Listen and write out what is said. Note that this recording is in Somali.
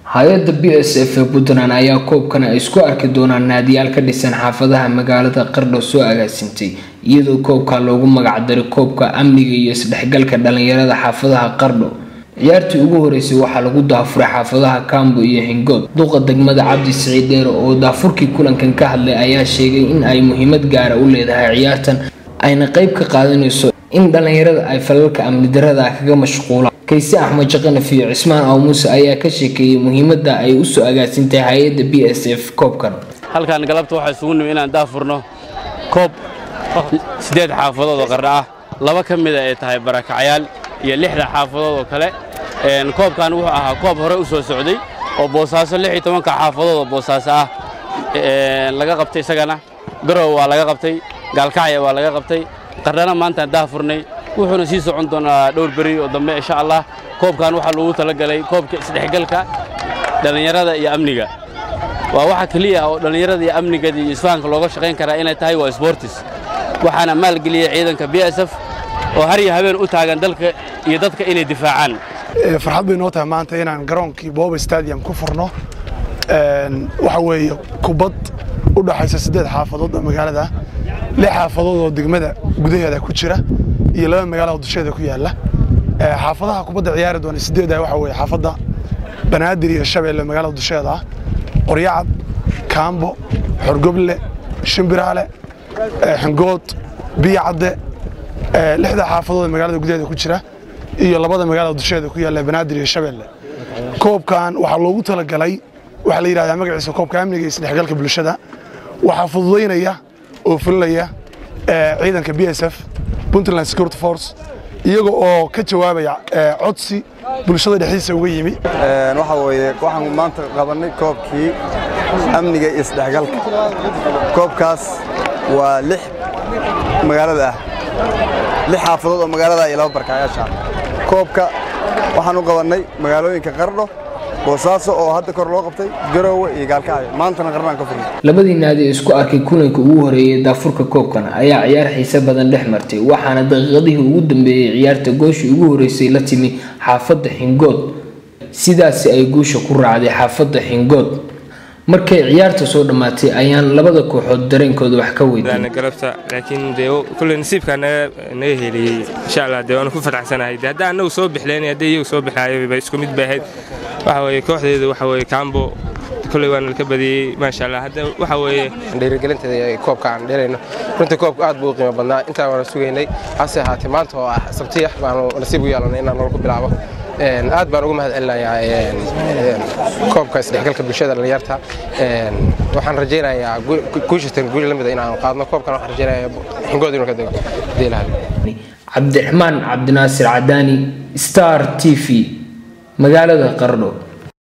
hay-adda b s f ee puntland ayaa koobkan ay isku arki doonaan naadiyaal ka dhisan xaafadaha magaalada qardho soo agaasintay iyadoo koobka loogu magacdaray koobka amniga iyo isdhexgalka dhalinyarada xaafadaha qardho ciyaartii ugu horeysay waxaa lagu daafuray xaafadaha kambo iyo hingood duqa degmada cabdi siciid dheere oo daafurkii kulankan ka hadlay ayaa sheegay in ay muhiimad gaara u leedahay ciyaartan ayna qeyb ka qaadanayso in dhalinyarada ay falalka amni darada kaga mashquulaan kayse axmed jaqanaf iyo cismaan aw muuse ayaa ka sheekeeyey muhiimada ay usoo agaasintahay hay-adda b s f koobkan halkan galabta waxaa isugu nimi inaan daafurno koob siddeed xaafadood oo qardha ah laba ka mida ay tahay barakacyaal iyo lixda xaafadood oo kale koobkan wuxuu ahaa koob hore u soo socday oo boosaaso lix iyo tobanka xaafadood oo boosaaso ah laga qabtay isagana garow waa laga qabtay gaalkacya waa laga qabtay qardhana maantaan daafurnay wuxuuna sii socon doonaa dhowr beri oo dambe insha allah koobkan waxaa loogu talagalay koobka isdhexgalka dhallinyarada iyo amniga waa waxa keliya oo dhallinyarada iyo amnigada iyo isfahanka looga shaqayn karaa inay tahay waa sportis waxaana maalgeliyey ciidanka b s f oo har iyo habeen u taagan dalka iyo dadka inay difaacaan farxad bay noo tahay maanta inaan garoonkii booba stadium ku furno waxa weeye kubad u dhaxaysa siddeed xaafadood oo magaalada lix xaafadood oo degmada gudaheeda ku jira iyo laba magaalo oo dusheeda ku yaalla xaafadaha kubadda ciyaari doona siddeeda waxa weeye xaafadda banaadir iyo shabeelle magaalada dusheeda ah qoryacad kaambo xorgoble shimbiraale xingood biyacadde lixda xaafadood ee magaalada gudaheeda ku jira iyo labada magaalada dusheeda ku yaalla banaadir iyo shabeelle koobkan waxaa loogu talagalay waxaa la yidhahdaa magaciisa koobka amniga iyo isdhexgalka bulshada waxaa fududaynaya oo fulinaya ciidanka b s f puntland security force iyaga oo ka jawaabaya codsi bulshada dhexdiisa uga yimi waxa weeye waxaan maanta qabannay koobkii amniga iyo isdhexgalka koobkaas waa lix magaalada ah lix xaafadood oo magaalada iyo laba barkaayaasha koobka waxaan u qabannay magaalooyinka qardho boosaaso oo hadda kor loo qabtay garoowe iyo gaalkacyo maantana qarnaan ka furnay labadii naadi ee isku arkay kulanka ugu horeeyay daafurka koobkan ayaa ciyaar xiise badan dhex martay waxaana daqiiqadihii ugu dambeeyey ciyaarta gooshii ugu horeysay la timi xaafadda xingood sidaasi ay guusha ku raacday xaafadda xingood markay ciyaarta soo dhammaatay ayaan labada kooxood dareenkooda wax ka weydiin galabta laakiin dee kulle nasiibkaa naga naga heliyey insha allah dee waanu ku faraxsanahay dee haddaan annagu soo bixleen haddii iyagu soo bixaayay ba isku mid bay ahayd waxa weeye kooxdeedu waxa weeye kaambo kulley waana ka badiyey maasha allah hadda waxa weeye dhiirigelinteeda koobka aan dhelayno runtii koobka aad buu u qiimo badnaa intaan waana sugaynay hase ahaatee maanta oo ah sabtiya baanu nasiib u yeelanay inaan nolol ku bilaabo aad baan ugu mahad celinayaa koobka isdhexgalka bulshada dhalinyarta waxaan rajaynayaa guushatan guuli la mida inaan qaadno koobkan waxaan rajaynayaa xingood inuu ka dego diilaha cabdiraxmaan cabdinaasir cadaani star t v magaalada qardho